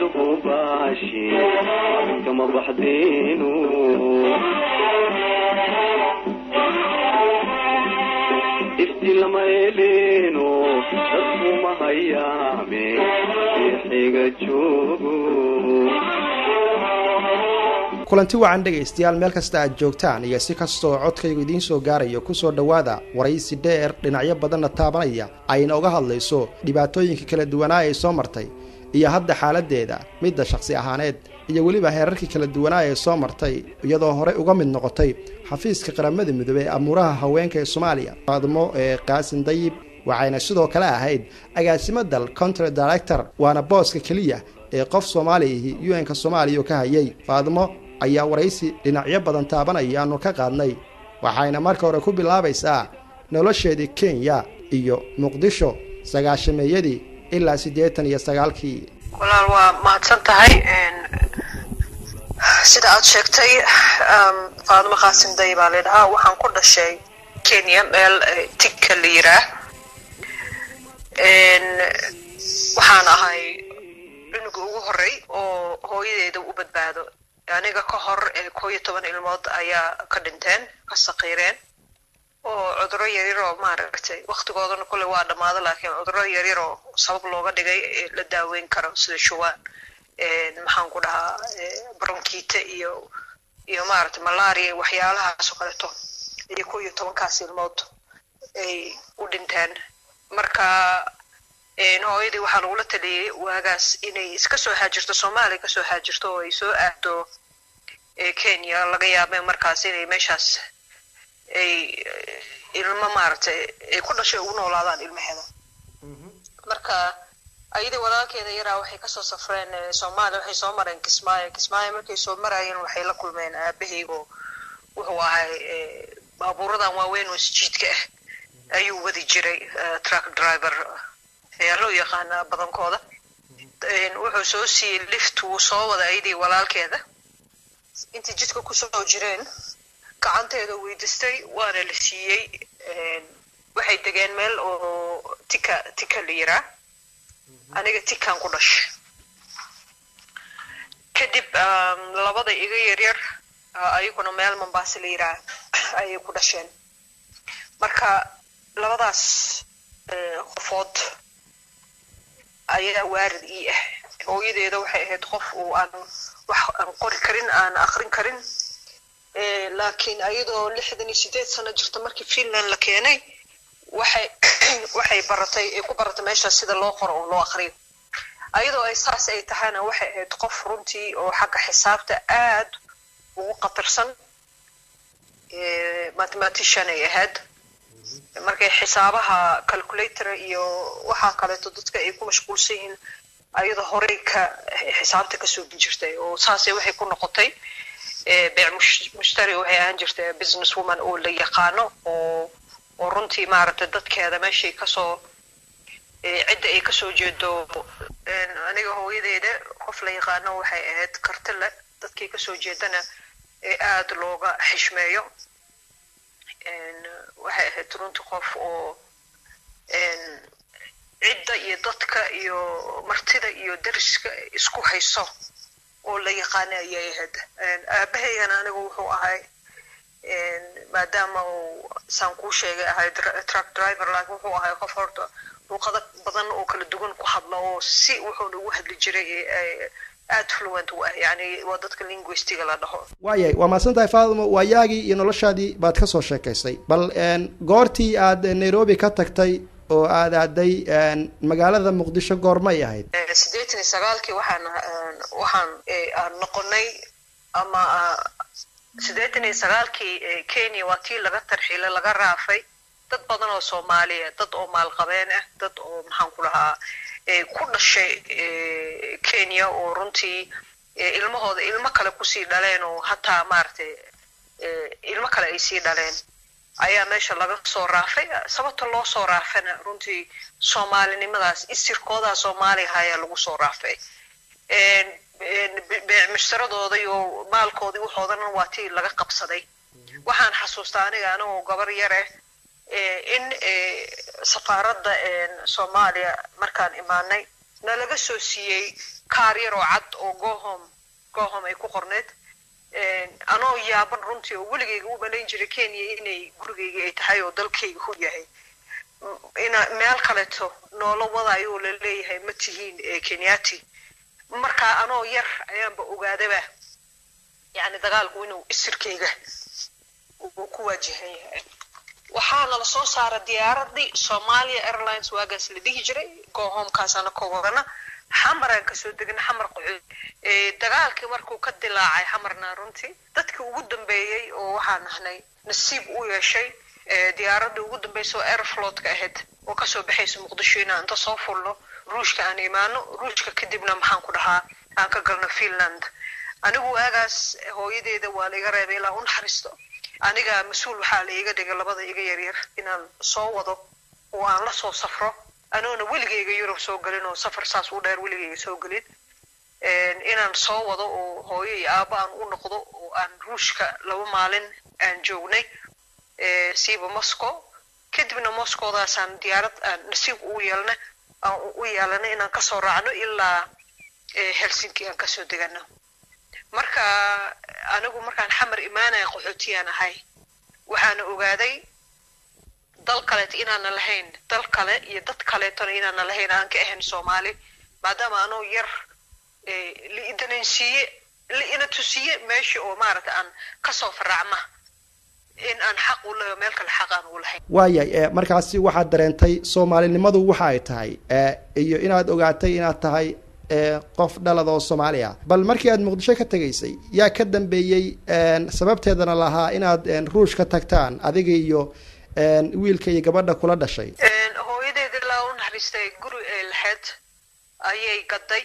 lagu baashi kama baxdeenu ifti lama eleeno dadkuma hayaame xiga joogo kulanti wacan dhegaystayaal meel kasta aad joogtaan iyo si kastoo codkaygu idiin soo gaarayo kusoo dhowaada waraysi dheer dhinacyo badanna taabanaya ayna uga hadlayso dhibaatooyinka kala duwanaa ee soo martay iyo hadda xaaladdeeda midda shakhsi ahaaneed iyo weliba heerarkii kala duwanaa ee soo martay iyadoo horey uga mid noqotay xafiiska qaramada midoobey ee amuuraha haweenka ee soomaaliya faadmo ee qaasin dayib waxayna sidoo kale ahayd agaasimo dal contry director waana booska keliya ee qof soomaaliyahi u n-ka soomaaliya ka hayay faadmo ayaa waraysi dhinacyo badan taabanaya aanu ka qaadnay waxayna marka hore ku bilaabaysaa nolosheedii kenya iyo muqdisho sagaashameeyadii ilaa siddeetan iyo sagaalkii walaal waa mahadsan tahay sida aad sheegtay faadimo qaasim day baa laydhahaa waxaan ku dhashay kenya meel tigka la yiraa waxaan ahay cunuga ugu horey oo hooyadeeda u badbaado aniga ka hor koo iyo toban ilmood ayaa ka dhinteen ka saqiireen oo cuduro yaryaroo maaragtay waktigoodana kule waa dhammaado laakiin cuduro yaryaroo sabab looga dhigay la daaweyn karo sida shuwaan maxaan ku dhahaa bronkite iyo iyo maaragtay malaria waxyaalahaas oo kaleeto iyo koo iyo tobankaas ilmood ay u dhinteen marka hooyadii waxaa lagula taliyey waagaas inay iska soo haajirto soomaaliya kasoo haajirto oo ay soo aado kenya laga yaabee markaas inay meeshaas ay ilmo maaragtay ay ku dhashay ugu noolaadaan ilmaheeda marka ayadii walaalkeeda yaraa waxay kasoo safreen soomaaliya waxay soo mareen kismaayo kismaayo markay soo maraayeen waxay la kulmeen aabahaygo wuxuu ahay baabuuradan waaweyn oo isjiidka ah ayuu wadi jiray truck driver ayaa loo yaqaanaa badankooda wuxuu soo siiyey lift wuu soo wada ayadii walaalkeeda intay jidka kusoo jireen gacanteeda weydiistay waana la siiyey waxay degeen meel oo tika tika la yiraa aniga tikaan ku dhashay kadib labada iga yaryar ayaguna meel mambaase la yiraa ayay ku dhasheen marka labadaas qofood ayaa waarid ii ah hooyadeeda waxay ahayd qof uu aan wax aan qori karin aan akrin karin laakiin ayadoo lixdan iyo sideed sano jirta markii finland la keenay waxay waxay baratay ay ku baratay meeshaas sida loo qoro oo loo akriyo ayadoo ay saas ay tahayna waxay ahayd qof runtii oo xagga xisaabta aad ugu qatarsan mathematician ay ahayd markay xisaabaha calculator iyo waxaa kaleeto dadka ay ku mashquulsan yihiin ayadoo horey ka xisaabta ka soogin jirtay oo saasay waxay ku noqotay beec mushtari waxay ahaan jirtay business woman oo la yaqaano oo oo runtii maaragtay dadkeeda meeshay kasoo cidda ay kasoo jeedo aniga hooyadeeda qof la yaqaano waxay ahayd karti le dadkii kasoo jeedana ee aada looga xishmeeyo waxay ahayd runtii qof oo cidda iyo dadka iyo martida iyo dariska isku hayso oo la yaqaana ayay ahayd aabahaygana anigu wuxuu ahay maadaama uu saan kuu sheegay ahay truck driver laakiin wuxuu ahay qof horta luuqado badan oo kala duwan ku hadla oo si wuxuuna ugu hadli jiray aada fluent u ah yani waa dadka linguistiga la dhaho waayay waa mahadsan tahay faadimo waayaagii iyo noloshaadii baad ka soo sheekaysay bal goortii aad nairobi ka tagtay oo aad aaday magaalada muqdisho goormay ahayd siddeetan iyo sagaalkii waxaan waxaan aan noqonay ama siddeetan iyo sagaalkii kenya waa tii laga tarxiilay laga raafay dad badan oo soomaaliya dad oo maalqabeen ah dad oo maxaan ku dhahaa ku dhashay kenya oo runtii ilmahooda ilmo kale kusii dhaleen oo hataa maaragtay ilmo kale ay sii dhaleen ayaa meesha laga soo raafay sababta loo soo raafana runtii soomaalinimadaas isirkoodaa soomaaliga ayaa lagu soo raafay mushtaradooda iyo maalkoodii waxoodana waa tii laga qabsaday waxaan xasuustaa aniga anigoo gabar yar ah in safaaradda soomaaliya markaan imaanay nalaga soo siiyey kaar yar oo cad oo gohom gohom ay ku qorneed anoo yaaban runtii oo weligayga u malayn jiray kenya inay gurigayga ay tahay oo dalkayga hu yahay ina meel kaleeto noola wadayo oo la leeyahay ma tihiin kenyati markaa anoo yar ayaanba ogaadaba yani dagaalku inuu isirkayga uu ku waajahan yahay waxaana la soo saara diyaaradii somalia airlines waagaas la dhihi jiray gohomkaasana ka wadana xamaraan kasoo degna xamar qocood dagaalkii markuu ka dilaacay xamarna runtii dadkii ugu dambeeyey oo waxaan ahnay nasiib u yeeshay diyaaradii ugu dambaysa oo airflotka ahayd oo kasoo baxaysa muqdisho inaan inta soo fulno ruushka aan imaano ruushka kadibna maxaan ku dhahaa aan ka galno finland anigu waagaas hooyadeeda waa laiga reebay ilaa u naxariisto aniga mas-uul waxaa la iga dhigay labada iga yaryar inaan soo wado oo aan la soo safro anoona weligayga yurub soo gelin oo safar saas u dheer weligayga soo gelin inaan soo wado oo hooyo iyo aabo aan u noqdo oo aan ruushka laba maalin aan joognay siiba moscow kadibna moscowdaasaan diyaarad aan nasiib u yeelna aan u yeelana inaan kasoo raacno ilaa helsinki aan kasoo degano marka anigu markaan xamar imaanaya qaxootiyaan ahay waxaana ogaaday dal kaleeto inaana lahayn dal kale iyo dad kaleetona inaana lahayn aan ka ahayn soomaali maadaama anoo yar liidanansiiye liina tusiye meesha oo maaragta aan kasoo faraacma in aan xaq u leho meel kale xaq aan u lahayn waayay markaasi waxaad dareentay soomaalinimadu waxa ay tahay iyo inaad ogaatay inaad tahay qof dhalad oo soomaali ah bal markii aad muqdisho ka tegaysay yaa ka dambeeyey sababteedana lahaa inaad ruush ka tagtaan adiga iyo wiilka iyo gabadha kula dhashay hooyadeeda ilaa u naxariistay guri ay lahayd ayay gaday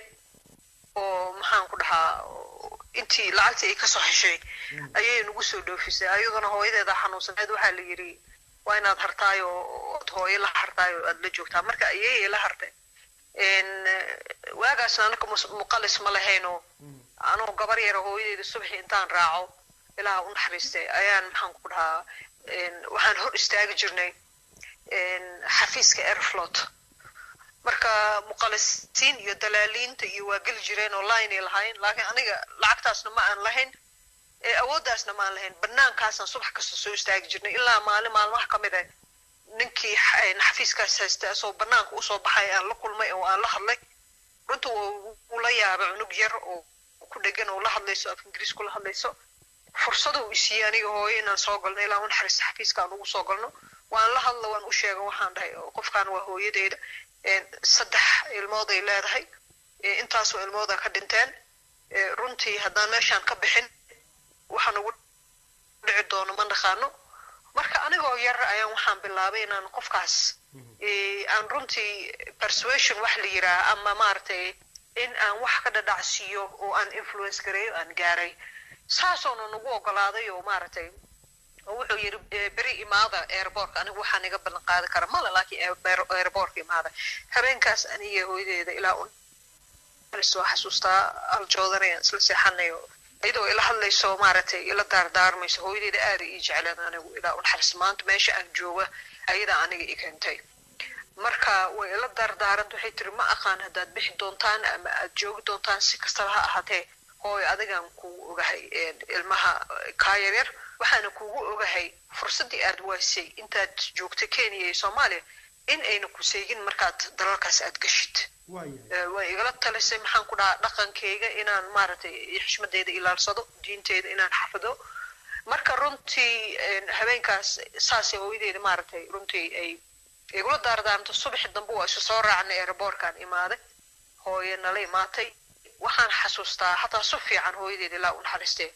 oo maxaan ku dhahaa intii lacagtii ay kasoo heshay ayay nagu soo dhoofisay ayaduna hooyadeeda xanuunsaneed waxaa la yidhi waa inaad hartaayo ood hooyo la hartaayo aada la joogtaa marka ayay la hartay waagaasna anaka muqalis ma lahayno anuu gabar yara hooyadeeda subaxii intaan raaco ilaaha u naxariistay ayaan maxaan ku dhahaa waxaan hor istaagi jirnay xafiiska airflot marka muqalisiin iyo dalaaliinta iyo waa geli jireen oo linay lahayn laakiin aniga lacagtaasna ma aan lahayn awooddaasna ma aan lahayn banaankaasaan subax kasta soo istaagi jirnay ilaa maalin maalmaha ka mid ah ninkii xafiiskaas haysta asoo banaanka usoo baxay aan la kulmay oo aan la hadlay runta uu la yaabay cunug yar oo ku dhegan oo la hadlayso af ingiriis kula hadlayso fursada uu isiiyey aniga hooyo inaan soo galno ilaa u naxariista xafiiska aan ugu soo galno waan la hadla waan u sheega waxaan dhahay qofkan waa hooyadeeda saddex ilmood ay leedahay intaasoo ilmooda ka dhinteen runtii haddaan meeshaan ka bixin waxaan ugu dhici doono ma naqaano marka anigoo yar ayaan waxaan bilaabay inaan qofkaas aan runtii persuasion wax la yiraah ama maaragtay in aan wax ka dhadhacsiiyo oo aan influence gareeyo aan gaaray saasoona nagu ogolaaday oo maaragtay wuxuu yidhi beri imaada airbortka anigu waxaan iga ballan qaadi kara male laakiin airbortka imaada habeenkaas aniga hooyadeeda ilaa un soo xasuustaa aljoodanayaan isla seexanayo iyadoo ila hadlayso maaragtay ila daardaarmayso hooyadeeda aada ii jecleen anigu ilaa un xaris maanta meesha aan jooga ayadaa aniga i keentay marka way ila daardaaranta waxay tiri ma aqaan haddaad bixi doontaan ama aad joogi doontaan si kastaba ha ahaatee hooy adigaan kugu ogahay ilmaha kaa yaryar waxaana kugu ogahay fursaddii aad waasay intaad joogta kenya iyo soomaaliya in ayna ku seegin markaad dalalkaas aad gashid way igala talisay maxaan ku dhahaa dhaqankayga inaan maaragtay xishmadeyda ilaalsado diinteyda inaan xafido marka runtii habeenkaas saasay hooyadeeda maaragtay runtii ay igula daardaarmto subaxi dambe waa isu soo raacnay airbortkaan imaaday hooye nala imaatay waxaan xasuustaa hataa su fiican hooyadeeda ilaa u naxariistee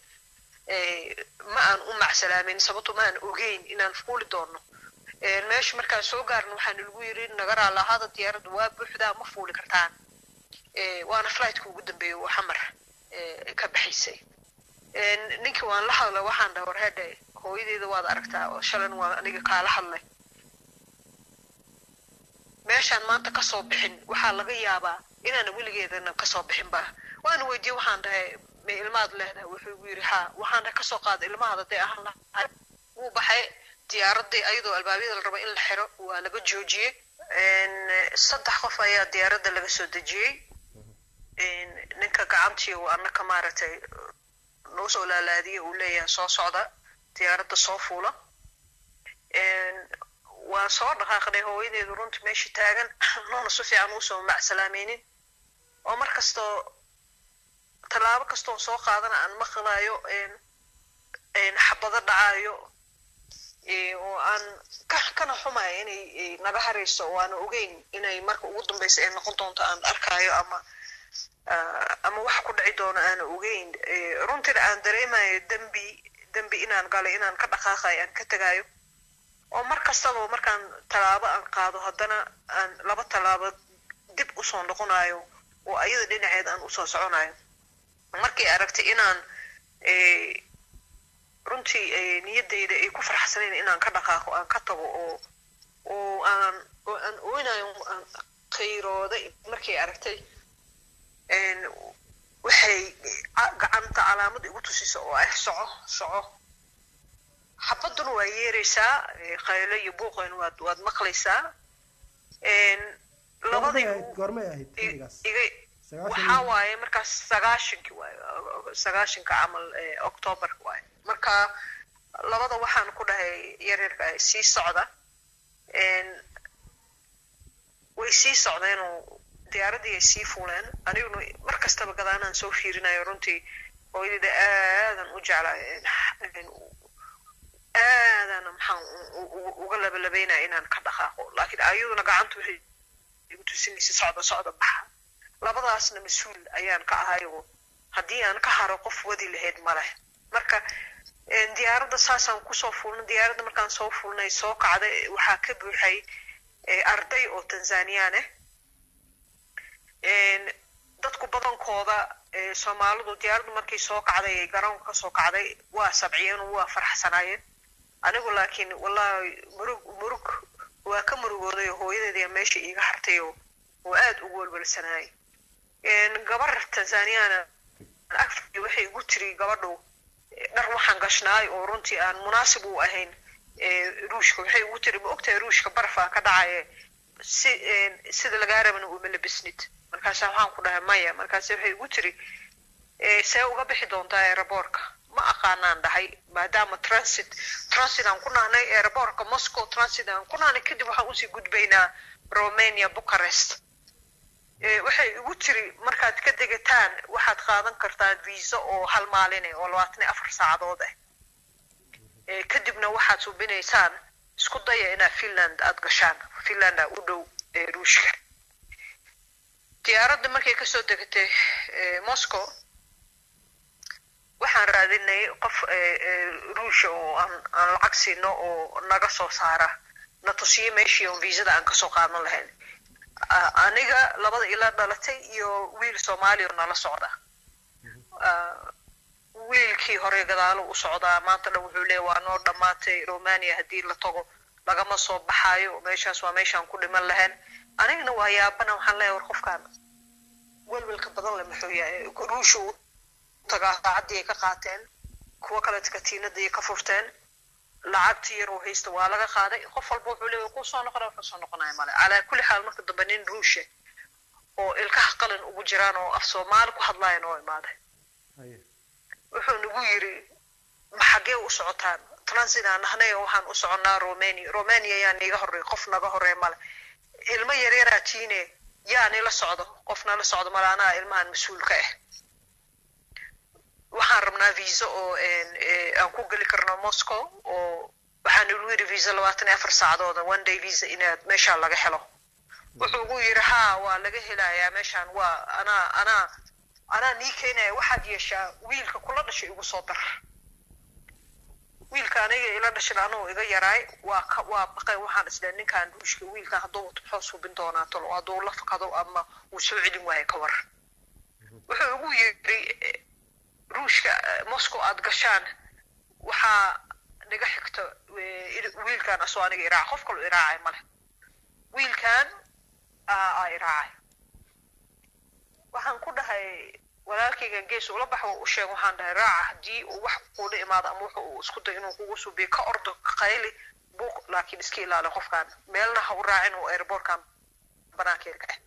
ma aan u macsalaamin sababto ma aan ogeyn inaan fuuli doono meesha markaan soo gaarna waxaan lagu yiri nagaraa lahaada diyaaradda waa buuxdaa ma fuuli kartaan waana flightka ugu dambeeya oo xamar ka baxaysay ninkii waan la hadlay waxaan dhaha warhedhe hooyadeeda waad aragtaa oo shalan waa aniga kaala hadlay meeshaan maanta kasoo bixin waxaa laga yaabaa inaana weligeedana kasoo bixin ba waana weydiye waxaan dhahay ma ilmaad leedahay wuxuu igu yidhi haa waxaan dhahay kasoo qaada ilmahaada dee ahaan lahay wuu baxay diyaaradii ayadoo albaabyada la raba in la xiro waa laga joojiyey saddex qof ayaa diyaaradda laga soo dejiyey ninka gacantii uu annaka maaragtay noo soo laalaadiyey uu leeyahay soo socda diyaaradda soo fuula waan soo dhaqaaqnay hooyadeedu runtii meesha taagan noona si fiican uusoo macsalaamaynin oo mar kastoo tallaabo kastoo soo qaadana aan maqlaayo xabado dhacaayo oo aan kana xumaya inay naga harayso oo aan ogeyn inay marka ugu dambaysa ay noqon doonto aan arkaayo ama ama wax ku dhici doono aan ogeyn runtina aan dareemayo dembi dembi inaan galay inaan ka dhaqaaqayo aan ka tegayo oo mar kastaba markaan tallaabo aan qaado haddana aan laba tallaabo dib usoo noqonayo oo ayada dhinaceed aan usoo soconayo markay aragtay inaan runtii niyaddayda ay ku farxsanayn inaan ka dhaqaaqo aan ka tago oo oo aan oo aan oynayo aan qayrooday markay aragtay waxay gacanta calaamad igu tusisa oo ah soco soco xabaduna waa yeeraysaa qaylo iyo buuqayna waad waad maqlaysaa labadii waxaa waaye markaas sagaashankii waaye sagaashanka camal octoobarka waaye marka labada waxaan ku dhahay yaryarka sii socda way sii socdeenoo diyaaraddii ay sii fuuleen aniguna mar kastaba gadaanaan soo fiirinayo runtii hooyadayda aadan u jeclaa aadana maxaan uga labalabeynaya inaan ka dhaqaaqo laakiin ayaduna gacanta waxay igu tusinaysa socda socda baxa labadaasna mas-uul ayaan ka ahayoo haddii aan ka haro qof wadi lahayd maleh marka diyaaradda saasaan kusoo fuulnay diyaaradda markaan soo fuulnay soo kacday waxaa ka buuxay arday oo tanzaniyaan ah dadku badankooda soomaalidu diyaaraddu markay soo kacday garoonka kasoo kacday waa sabciyeen oo waa farxsanaayeen anigu laakiin wallahi murug murug waa ka murugooday oo hooyadeedia meesha iiga hartay oo oo aada ugu welwelsanaayay gabar tanzaniyana agfay waxay igu tiri gabadhu dhar waxaan gashnaay oo runtii aan munaasib u ahayn ruushka waxay ugu tiri ma ogtahay ruushka barafaa ka dhacaye si sida lagaa rabana uma labisnid markaasa waxaan ku dhahay maya markaase waxay igu tiri see uga bixi doontaa aeroboortka ma aqaanaan dhahay maadaama transit transit aan ku nahnay aeroboortka moscow transit aan ku nahnay kadib waxaan usii gudbaynaa romania bucharest waxay igu tiri markaad ka degataan waxaad qaadan kartaa visa oo hal maaline oo labaatan iyo afar saacadood ah kadibna waxaad subinaysaan isku daya inaa finland aada gashaan finlanda u dhow ruushka diyaaradda markay kasoo degatay moscow waxaan raadinay qof ruusha oo aan aan lacag siino oo naga soo saara na tusiyo meeshii oon viisada aan kasoo qaadan lahayn aniga labada ila dhalatay iyo wiil soomaaliya oo nala socda wiilkii hore gadaalo u socdaa maanta dhan wuxuu leeya waa noo dhammaatay romania haddii la tago lagama soo baxaayo meeshaas waa meeshaan ku dhiman lahayn anigana waa yaabana waxaan leeyahay war qofkaan welwelka badan le muxuu yahay ruusha u tagaa saacadii ay ka qaateen kuwo kaleeta katiinadii ay ka furteen lacagtii yar oo haysta waa laga qaaday qof walba wuxuu leeyahay kuu soo noqonaya wuxuu soo noqonaya male calaa kulli xaal marka dambe nin ruusha oo ilkaha qalin ugu jiraan oo af soomaali ku hadlayan oo imaaday wuxuu nagu yiri ma xaggee u socotaan transit aan nahnay oo waxaan u soconnaa romania romania yaa niiga horreey qof naga horreey male ilmo yaryaraa tiine yaa nila socdo qof nala socdo male anaa ilmahan mas-uulka ah waxaan rabnaa visa oo aan ku geli karno moscow oo waxaan igu yidhi visa labaatan iyo afar saacadooda one day visa inaad meeshaan laga helo wuxuu ugu yidhi ha waa laga helayaa meeshaan waa anaa anaa anaa nii keenaya waxaad yeeshaa wiilka kula dhashay igu soo dar wiilka aniga ila dhashan anuu iga yaraay waa ka waa baqay waxaan islehay ninkaan ruushka wiilkan hadduu wato muxuu subin doonaa talo hadduu la fakado ama uu soo celin waayo ka war wuxuu igu yidhi ruushka moscow aad gashaan waxaa naga xigta wiilkan asoo aniga iraaca qof kaloo iraacay male wiilkan aa iraacay waxaan ku dhahay walaalkaygan gees ula bax u sheeg waxaan dhahay raaca haddii uu wax kuula imaado ama wuxu uu isku dayo inuu kugu subiyo ka ordo qayli buuq laakiin iska ilaali qofkan meelna ha u raacin oo airbortkan banaankeeda ka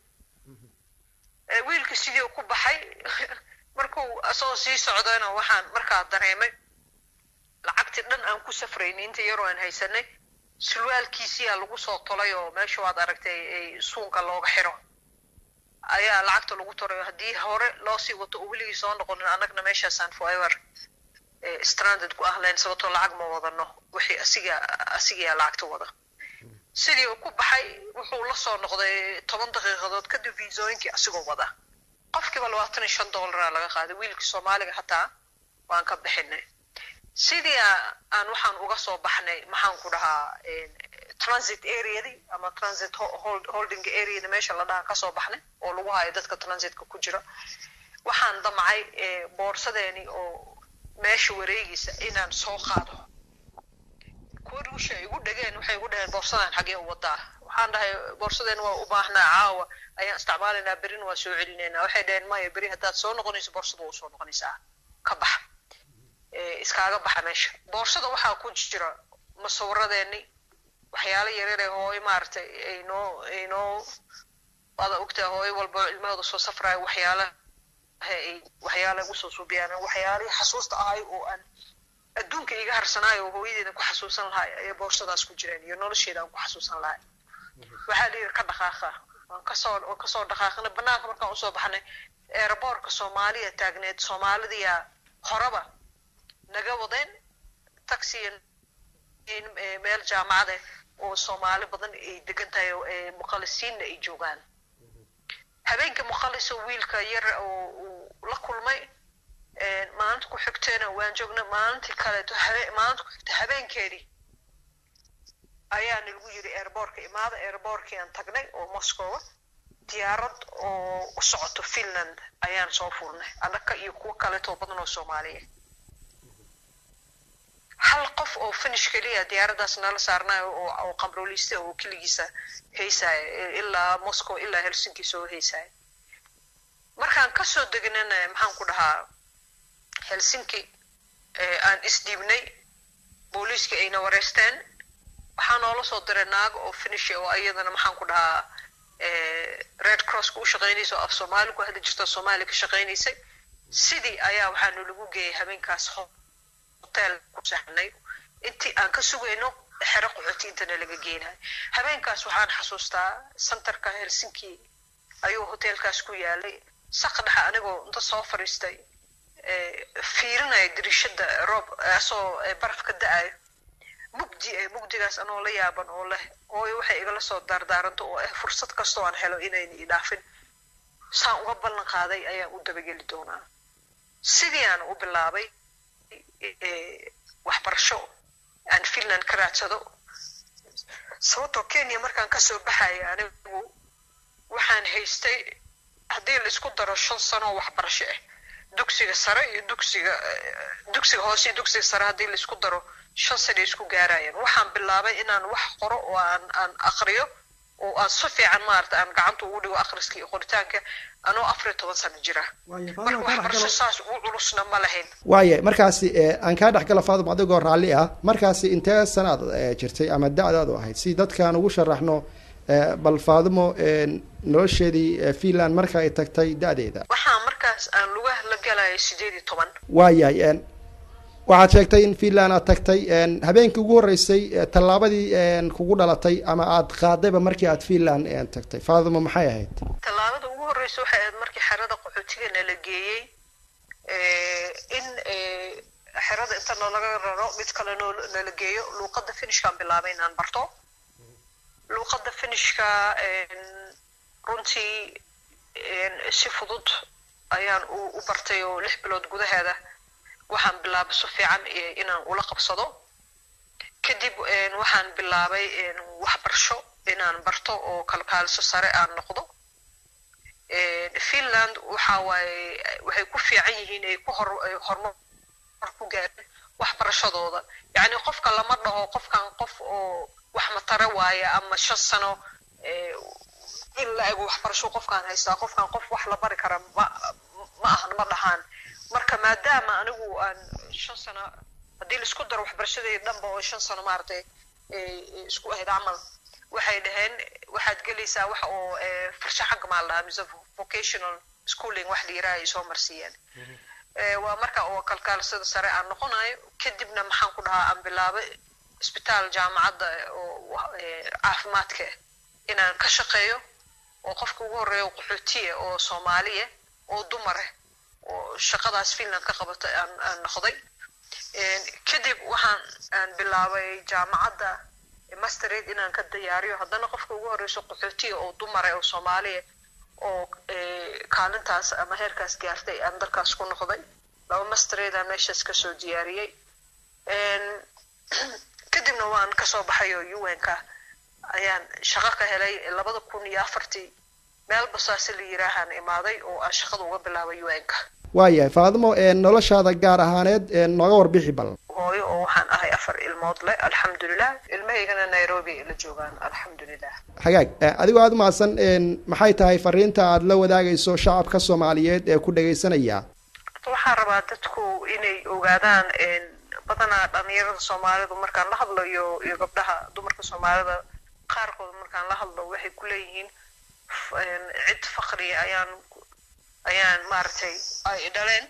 ah wiilka sidii ku baxay markuu asagoo sii socdayna waxaan markaa dareemay lacagtii dhan aan ku safraynay inta yaroo aan haysanay sulwaalkiisiyaa lagu soo tolay oo meesha waad aragtay suunka looga xiro ayaa lacagta lagu toray haddii hore loo sii wato oo weligii soo noqonin annagna meeshaasaan forever stranded ku ahlayn sababtoo lacag ma wadano wixii asiga asigayaa lacagta wada sidii uu ku baxay wuxuu la soo noqday toban daqiiqadood kadib viisooyinkii asigoo wada qofkiiba labaatan iyo shan dollaraa laga qaaday wiilkii soomaaliga hataa waan ka bixinay sidii aan waxaan uga soo baxnay maxaan ku dhahaa transit areadii ama transit holding areada meesha la dhahan kasoo baxnay oo lagu hayo dadka transitka ku jira waxaan damcay boorsadeeni oo meesha wareegiisa inaan soo qaado kuwa ruusha ay igu dhegeen waxay igu dhaheen boorsadan xagee u wadaa waxaan dhahay boorsadeen waa u baahnaa caawa ayaan isticmaalaynaa berina waa soo celinaynaa waxay dhaheen maya beri haddaad soo noqonayso boorsada waa usoo noqonaysaa ka bax iskaaga baxa meesha boorsada waxaa ku jira masawiradeeni waxyaalo yaryare hooy maaragtay aynoo aynoo waada ogtaa hooy walba ilmahooda soo safraayo waxyaala waxyaala usoo suubiyaan waxyaalihii xasuusta ahay oo aan adduunka iga harsanaayo oo hooyadeeda ku xasuusan lahay ayay boorsadaas ku jireen iyo nolosheeda aan ku xasuusan lahay waxaa la yidhi ka dhaqaaqa waan kasoo waan kasoo dhaqaaqnay banaanka markaan usoo baxnay eeraboorka soomaaliya taagneed soomaalidiyaa horeba naga wadeen taxi meel jaamacade oo soomaali badan ay degan tahay muqalisiinna ay joogaan habeenka muqaliso wiilka yar oo uu la kulmay maalinta ku xigteena waan joognay maalintii kaleeto habe maalinta ku xigta habeenkeedii ayaana lagu yidhi airbortka imaada airbortkii aan tagnay oo moscow diyaarad oo u socoto finland ayaan soo furnay annaka iyo kuwo kaleetoo badan oo soomaaliya hal qof oo finish keliya diyaaraddaas nala saarnayo oo qamrooliste oo keligiisa haysaya ilaa moscow ilaa helsinki soo haysaya markaan kasoo degnana maxaan ku dhahaa helsinki aan isdhiibnay booliiska ayna wareysteen waxaa noola soo diray naago oo finish oo iyadana maxaan ku dhahaa red crosska u shaqaynaysa oo af soomaali ku hadli jirta soomaaliya ka shaqaynaysay sidii ayaa waxaanu lagu geeyay habeenkaas hotel ku saxnay intii aan ka sugayno xero qaxooti intana laga geenayo habeenkaas waxaan xasuustaa centerka helsinki ayuu hotelkaas ku yaalay saq dhexa anigoo inta soo fadhiistay fiirinaya dirishada roob asoo baraf ka da-ayo mugdi eh mugdigaas anoo la yaaban oo leh ooyo waxay igala soo daardaaranto oo ah fursad kastoo aan helo inayna idhaafin saan uga ballan qaaday ayaan u dabageli doonaa sidii aan u bilaabay waxbarasho aan finland ka raadsado sababtoo kenya markaan kasoo baxaya anigu waxaan haystay haddii laisku daro shan sano oo waxbarasho ah dugsiga sare iyo dugsiga dugsiga hoose iyo dugsiga sare haddii laisku daro shan sana isku gaarayaan waxaan bilaabay inaan wax qoro oo aan aan akriyo oo aan si fiican maarata aan gacanta ugu dhigo akhriska iyo qoritaanka anoo afar iyo toban sano jira marka waxbarasho saas ugu culusna ma lahayn waaya markaasi aan kaa dhex gala faadum adigoo raalli ah markaasi intee sanaad jirtay ama da-daadu ahayd si dadkaan ugu sharaxno bal faadumo nolosheedii finland marka ay tagtay da-deeda waxaa markaas aan lugaha la galaya sideed iyo toban waayahay waxaad sheegtay in finland aad tagtay habeenkii ugu horreysay tallaabadii kugu dhalatay ama aad qaadayba markii aad finland tagtay faadumo maxay ahayd tallaabada ugu horreysa waxay ahayd markii xerada qaxootiga nala geeyey in xerada inta nalaga raro mid kale noo nala geeyo luuqadda finishkaan bilaabay inaan barto luuqadda finishka runtii si fudud ayaan u bartay oo lix bilood gudaheeda waxaan bilaabay si fiican inaan ula qabsado kadib waxaan bilaabay waxbarasho inaan barto oo kalkaaliso sare aan noqdo finland waxa waaye waxay ku fiican yihiin ay ku hor horumar ku gaareen waxbarashadooda yacni qofka lama dhaho qofkan qof oo wax matare waaye ama shan sano in la ego waxbarasho qofkaan haystaa qofkan qof wax la bari kara ma ma ahan ma dhahaan marka maadaama anigu aan shan sano haddii laisku daro waxbarashadii dhanba oo shan sano maaragtay isku ahayd camal waxay dhaheen waxaad gelaysaa wax oo farshaxanka maa la dhahaa mise vocational schooling wax la yiraha ay soo marsiiyeen waa marka oo kalkaalsada sare aan noqonayo kadibna maxaan ku dhahaa aan bilaabay isbitaal jaamacadda oo caafimaadka inaan ka shaqeeyo oo qofka ugu horreeya qaxootiya oo soomaaliya oo dumare oo shaqadaas finland ka qabata aan aan noqday kadib waxaan aan bilaabay jaamacadda mastered inaan ka diyaariyo haddana qofka ugu horreyso qaxootiya oo dumare oo soomaaliya oo kaalintaas ama heerkaas gaartay aan dalkaas ku noqday laba masteredaan meeshaas kasoo diyaariyey kadibna waan kasoo baxay oo un-ka ayaan shaqo ka helay labada kun iyo afartii meel basaase la yiraahaan imaaday oo aan shaqada uga bilaabay un-ka waayahay faadimo noloshaada gaar ahaaneed nooga warbixi bal hooyo oo waxaan ahay afar ilmood leh alxamdulilah ilmahaygana nairobi la joogaan alxamdulilah hagaag adigoo aada umahadsan maxay tahay fariinta aada la wadaagayso shacabka soomaaliyeed ee ku dhagaysanaya waxaan rabaa dadku inay ogaadaan badanaa dhalinyarada soomaalidu markaan la hadlayo iyo gabdhaha dumarka soomaalida qaarkood markaan la hadlo waxay ku leeyihiin cid fakriya ayaan ayaan maaragtay ay dhaleen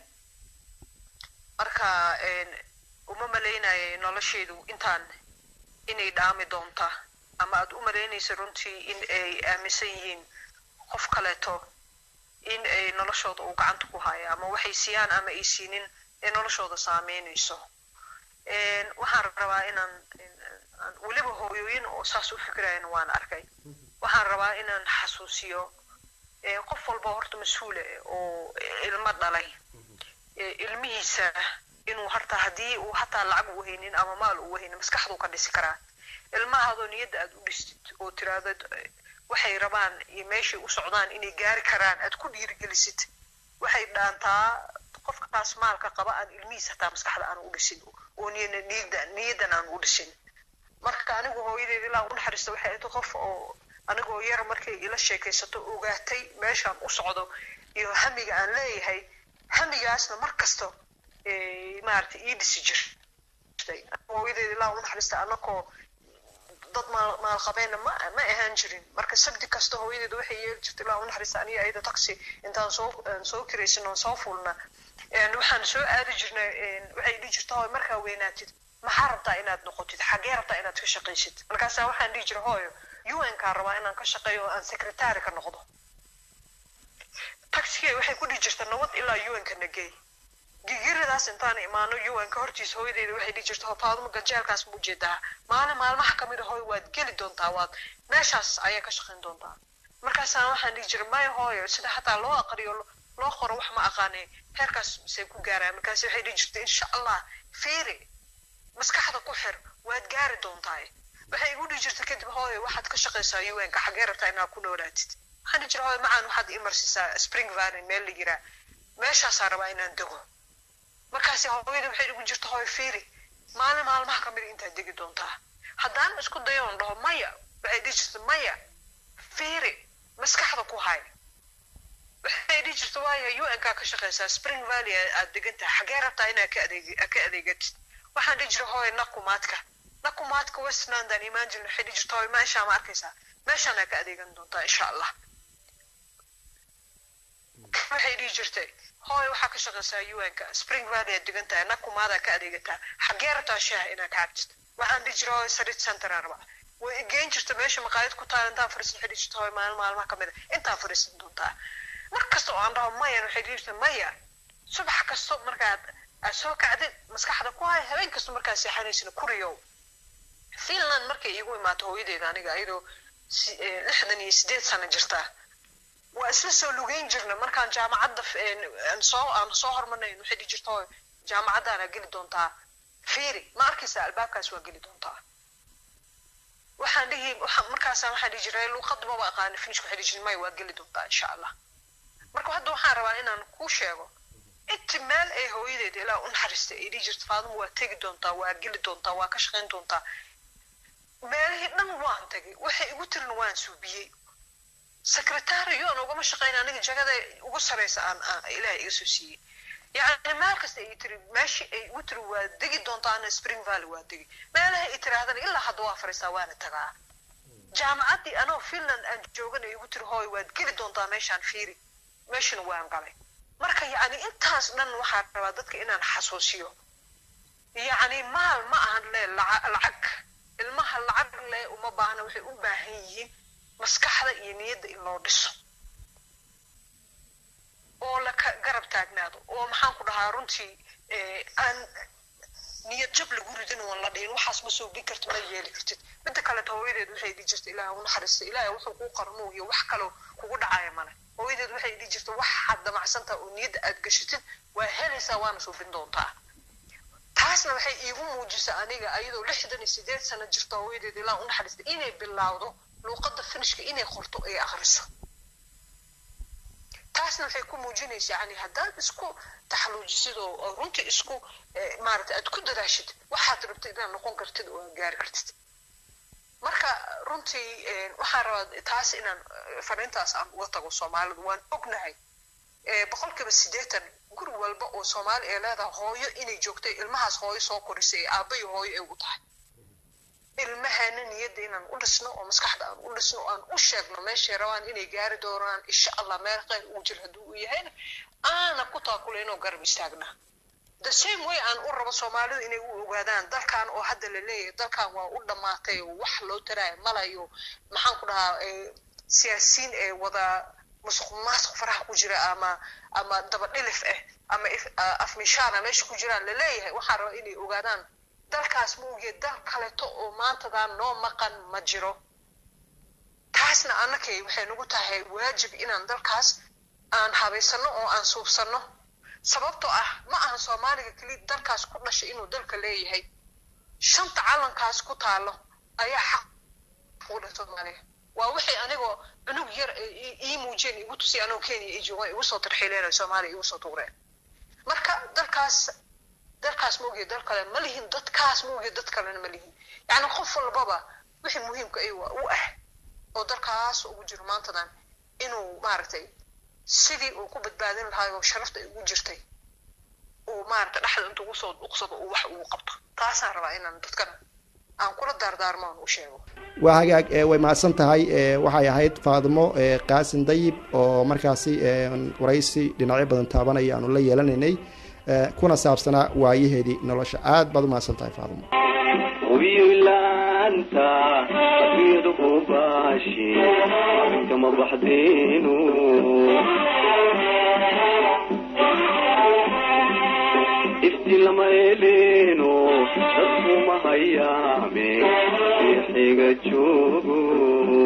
marka uma malaynayay noloshaydu intaan inay dhaami doonta ama aad u malaynaysa runtii in ay aaminsan yihiin qof kaleeto in ay noloshooda uu gacanta ku haya ama waxay siiyaan ama ay siinin ee noloshooda saameynayso waxaan rabaa inaan weliba hooyooyin oo saas u fikirayana waan arkay waxaan rabaa inaan xasuusiyo qof walba horta mas-uule oo ilmo dhalay ilmihiisa inuu harta haddii uu hataa lacag u haynin ama maal u haynin maskaxduu ka dhisi karaa ilmahaadoo niyadda aad u dhistid oo tiraahdo waxay rabaan iyo meeshay u socdaan inay gaari karaan aad ku dhiirigelisid waxay dhaantaa qofkaas maalka qaba aan ilmihiis hataa maskaxda aan u dhisin oo niyada niyaddan aan u dhisin marka anigu hooyadeed ilaa u naxariista waxay ahayd qof oo anigoo yar markay ila sheekaysato ogaatay meeshaan u socdo iyo hamiga aan leeyahay hamigaasna mar kasta maaragtay ii dhisi jirtay hooyadeed ilaa u naxariista anakoo dad maal maalqabeenna ma ma ahaan jirin marka sabti kasta hooyadeed waxay yeeli jirtay ilaa u naxariista aniga ayada taxi intaan soo soo kiraysan oon soo fulna waxaan soo aadi jirnay waxay dhihi jirta hooy markaa weynaatid maxaa rabtaa inaad noqotid xaggee rabtaa inaad ka shaqaysid markaasaa waxaan dhihi jiray hooyo un-kaa rabaa inaan ka shaqeeyo oo aan secretary ka noqdo taxigay waxay ku dhihi jirta nabad ilaa un-ka nagey gigiradaas intaan imaano un-ka hortiisa hooyadeyda waxay dhihi jirta hofaaduma ganjeelkaas ma ujeedaa maalin maalmaha kamid a hooyo waad geli doontaa waad meeshaas ayaa ka shaqayn doontaa markaasaan waxaan dhihi jiray maya hooyo sida hataa loo aqriyo loo qoro wax ma aqaane heerkaas misay ku gaaraan markaas waxay dhihi jirta insha allah fiiri maskaxda ku xir waad gaari doontaa waxay igu dhihi jirta kadib hooyo waxaad ka shaqaysaa un-ka xaggee rabtaa inaad ku noolaatid waxaan dhihi jira hooyo macaan waxaad imarsiisaa spring valley meel la yiraa meeshaasaa rabaa inaan dego markaasi hooyada waxay igu jirta hooyo fiiri maalin maalmaha kamida intaad degi doontaa haddaan isku dayo on dhaho maya waxay dhihi jirta maya fiiri maskaxda ku hay waxay dhihi jirta waayo un-kaa ka shaqaysaa spring valley aad degan tahay xaggee rabtaa inaad ka adeeg ka adeegatid waxaan dhihi jira hooyo nakumaadka nakumaadka westlandaan imaan jirna waxay dhihi jirta hooyo meeshaa ma arkaysaa meeshaanaa ka adeegan doontaa insha allah waxay dhihi jirtay hooyo waxaa ka shaqaysaa un-ka spring valley aad degan tahay nakumaadaa ka adeegataa xaggee rabtaa shaaha inaad ka cabtid waxaan dhihi jira hooyo sarit centeraan rabaa way geen jirta meesha maqaayad ku taal intaan fariisan waxay dhihi jirta hooyo maalin maalmaha kamid a intaan fariisan doontaa mar kasta oo aan dhaho mayan waxay dhihi jirta maya subax kasto markaad aad soo kacdid maskaxda ku hay habeen kasta markaad seexanaysana kuriyow finland markay iigu imaato hooyadeeda aniga iyadoo lixdan iyo sideed sano jirtaa waa isla soo lugeyn jirna markaan jaamacadda soo aan soo hormarnayn waxay dhihi jirta hooyo jaamacaddaana geli doontaa fiiri ma arkaysa albaabkaas waa geli doontaa waxaan dhihi markaasa waxaan dhihi jiray luuqadda maba aqaani finishka waxay dhihi jiray maya waa geli doontaa insha allah marka hadda waxaan rabaa inaan kuu sheego inti meel ay hooyadeed ilaa u naxariistay ay dhihi jirta faaduma waa tegi doontaa waa geli doontaa waa ka shaqayn doontaa meelihii dhan waan tagay waxay igu tirin waan suubiyey secretary yoon ugama shaqayn aniga jagada ugu saraysa aan ilaahay iga soo siiyey yacni meel kasta ay tiri meeshii ay igu tiri waa degi doontaana spring valley waa degi meelaha ay tirahdana ilaa hadda waa fariisaa waana tagaa jaamacaddii anoo finland aan joogan ay igu tiri hooy waad geli doontaa meeshaan fiiri meeshana waan galay marka yacni intaas dhan waxaan rabaa dadka inaan xasuusiyo yacni maal ma ahan le laca- lacag ilmaha lacag le uma baahna waxay u baahan yihiin maskaxda iyo niyadda in loo dhiso oo la ka garab taagnaado oo maxaan ku dhahaa runtii eh, aan niyad jab lagu ridin oon la dhihin waxaas ma soobin karti ma yeeli kartid midda kaleto hooyadeed waxay dhihi jirta ilaaha u naxariista ilaahay wuxuu kuu qarmo iyo wax kaloo kugu dhacaya male hooyadeed waxay dhihi jirta waxaad damacsantaha oo niyadda aad gashatid waa helaysaa waana soobin doontaa taasna waxay iigu muujisa aniga ayadoo lixdan iyo sideed sano jirta hooyadeed ilaa u naxariista inay bilowdo luuqadda finishka inay qorto ay akhriso taasna waxay ku muujinaysa yani haddaad isku taxaluujisid oo oo runtii isku eh, maaragtay aad ku dadaashid waxaad rabtid inaad noqon kartid oo aad gaari kartid marka runtii eh, waxaan rabaa taas inaan eh, fariintaas aan uga tago soomaalidu waan ognahay eh, boqolkiiba siddeetan guri walba oo soomaali ay leedahay hooyo inay joogtay ilmahaas hooyo soo korisay ee aabba iyo hooyo ay u tahay ilmaheena niyadda inaan u dhisno oo maskaxda aan u dhisno oo aan u sheegno meeshay rabaan inay gaari doonaan insha allah meel khayr uu jiro hadduu u yahayna aana ku taakulayno garab istaagnaa the same way aan u rabo soomaalidu inay u ogaadaan dalkan oo hadda la leeyahay dalkan waa u dhammaatay oo wax loo taraayo malayo maxaan ku dhahaa eh, siyaasiyiin ee wada musuq maasuq faraha ku jira ama ama daba dhilif ah ama if- ah, afmishaana meesha ku jiraan la leeyahay waxaan rabaa inay ogaadaan dalkaas ma ogiye dal kaleto oo maantadan noo maqan ma jiro taasna annakay waxay nagu tahay waajib inaan dalkaas aan habaysano oo aan suubsano sababtoo ah ma ahan soomaaliga keli dalkaas ku dhashay inuu dalka leeyahay shanta calankaas ku taalo ayaa xaq u dheh soomaaliya waa wixii anigoo cunug yar ay ii- ii muujiyeen igu tusi anoo kenya ii joogaan igu soo tarxiileen oo soomaaliya igu soo tuureen marka dalkaas dalkaas ma ogiye dal kale ma lihin dadkaas ma ogiye dad kalena ma lihin yacni qof walbaba wixii muhiimka ay wa- u ah oo dalkaas ugu jiro maantadan inuu maaragtay sidii uu ku badbaadin lahaa oo sharafta ay ugu jirtay uu maaragtay dhexda intuu ugu soo dhuuqsado uu wax ugu qabto taasaan rabaa inaan dadkana aan kula daardaarmo aan u sheego waa hagaag ee way mahadsan tahay ee waxay ahayd faadimo ee qaasin dayib oo markaasi ee waraysi dhinacyo badan taabanaya aanu la yeelanaynay ee kuna saabsanaa waayaheedii nolosha aad baad u mahadsan tahay faadimo hubiyo ilaanta adduunyadu hubaashi kama baxdeenu ifti lama eleeno dadku ma hayaame xiga joogo